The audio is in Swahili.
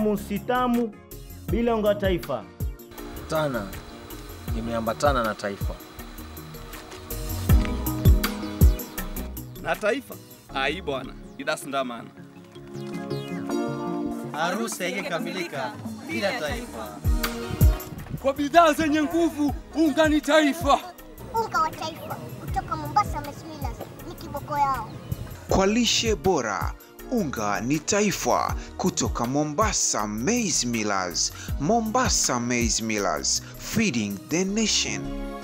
tamu si tamu bila unga wa taifa. Tana imeambatana na taifa. na taifa ai bwana idasindamana Harusi haijakamilika bila taifa. Kwa bidhaa zenye nguvu, unga ni taifa. Unga wa taifa kutoka Mombasa Maize Millers ni kiboko yao. Kwa lishe bora, unga ni taifa kutoka Mombasa Maize Millers. Mombasa Maize Millers, feeding the nation.